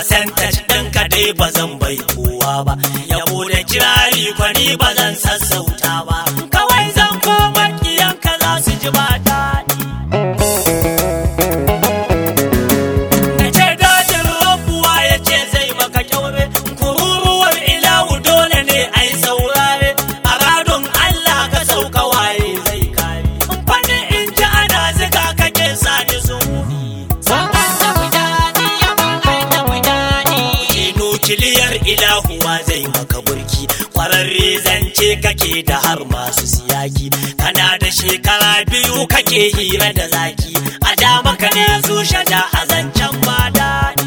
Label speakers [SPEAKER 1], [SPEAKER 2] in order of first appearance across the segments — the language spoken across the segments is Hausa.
[SPEAKER 1] Percentage ɗinka dai ba zan bai kowa ba. Yabo da kirari kwani ba zan sassauta ba. Kawai zan koma kiyanka za su ji ba daɗi. Na ce dajin rabuwa ya ce zai maka kyaure. Kururuwar ilahu dole ne ai saurare. A radon Allah ka sauka waye zai kare. Fani in ji ana ziga kake sani zunubi. Ke nukiliyar ilahuwa zai maka burki kwararre zance kake da har masu siyaki kana da shekara biyu kake hira da zaki a da maka ne zushe da a zancen ba daɗi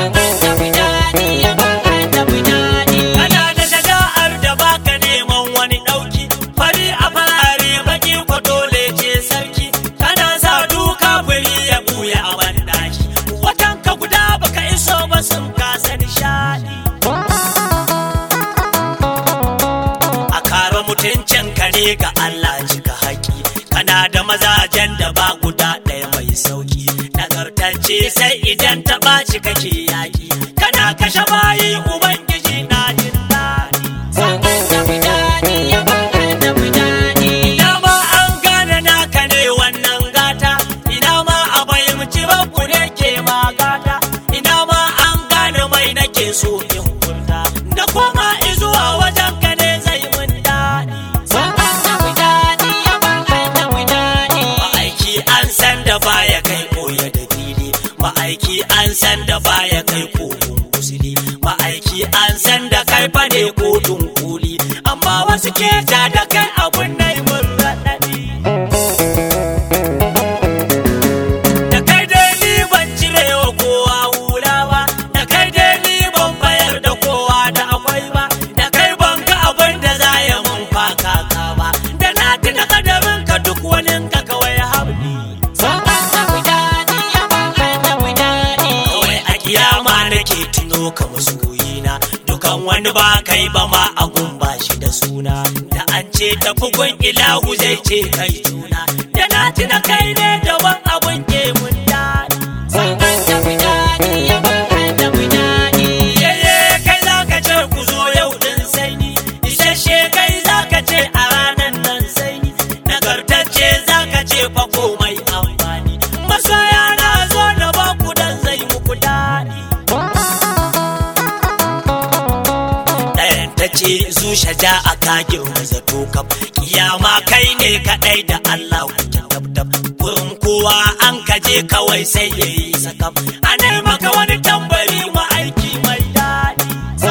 [SPEAKER 1] kana da shaja'ar da baka neman wani ɗauki fari a farare baki ko dole ce sarki kana sa duka fari ya buya a banɗaki watan ka guda baka iso ba sun kasa nishaɗi a kare mutuncin ka ne ga Allah cika haƙi kana da mazajen da ba guda ɗaya mai sauki nagartacce sai idan ta ɓaci kake yaƙi kana kashe bayi ubangiji na jin daɗi ina ma an gane naka ne wannan gata ina ma a fahimci babu ne ke ma gata ina ma an gane mai nake so in kurta da koma izuwa wajen ka ne zai mun daɗi ma'aiki an san da baya kai koya da fili ma'aiki an san da baya kai kogon kusuri ma'aiki an san da kai fane kotun kuli amma wasu ke ta da kai abun na yi mun raɗaɗi da kai dai ni ban cire wa kowa hula ba da kai dai ni ban bayar da kowa da akwai ba da kai ban ga abin da za ya mun fakaka ba da na tuna kadarin ka duk wani ka kawai habli kawai a kiyama nake tuno ka masoyina dukan wani ba kai ba ma a gumba shi da suna da an ce tafi gun ilahu zai ce kai juna da na tuna kai ne daban abun ke mun daɗi yayye kai za ka ce ku zo yau din sai ni isasshe kai za ka ce a ranar nan sai ni nagartacce za ka ce fa komai amfani masoya na zo da ba ku dan zai muku daɗi ɗayan ta ce zusha ja a kagin zato kam kiyama kai ne kaɗai da Allah kuke dab gurin kowa an kaje kawai sai ya yi sakam ana maka wani tambari ma aiki mai daɗi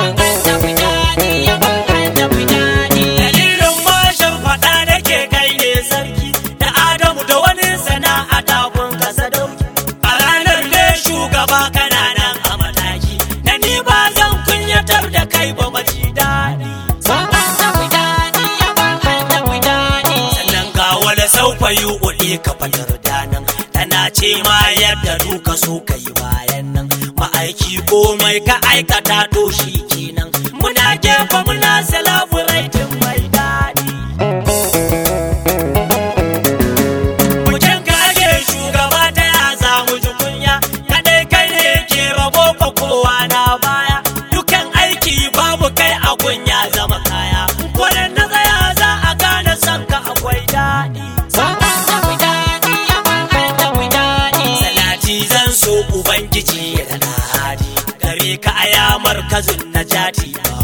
[SPEAKER 1] dalilin mashin faɗa nake kai ne sarki da adamu da wani sana'a takun ka sadauki a ranar ne shugaba kananan a mataki da ni ba zan kunyatar da kai ba maji daɗi sannan ga wani saufa yi uɗi ka fadar danan tana ce ma yadda duka so ka yi bayan nan ma'aiki komai ka aikata to shi kenan muna gefe muna celebrating mai daɗi Mutum ka ake shugaba ta ya samu ji kunya kadai kai ne ke rabo ka kowa na baya dukan aiki babu kai a ya zama kaya kwanan na tsaya za a gane son ka akwai daɗi salati zan so ubangiji ya da hadi gare ka aya markazin na jati ba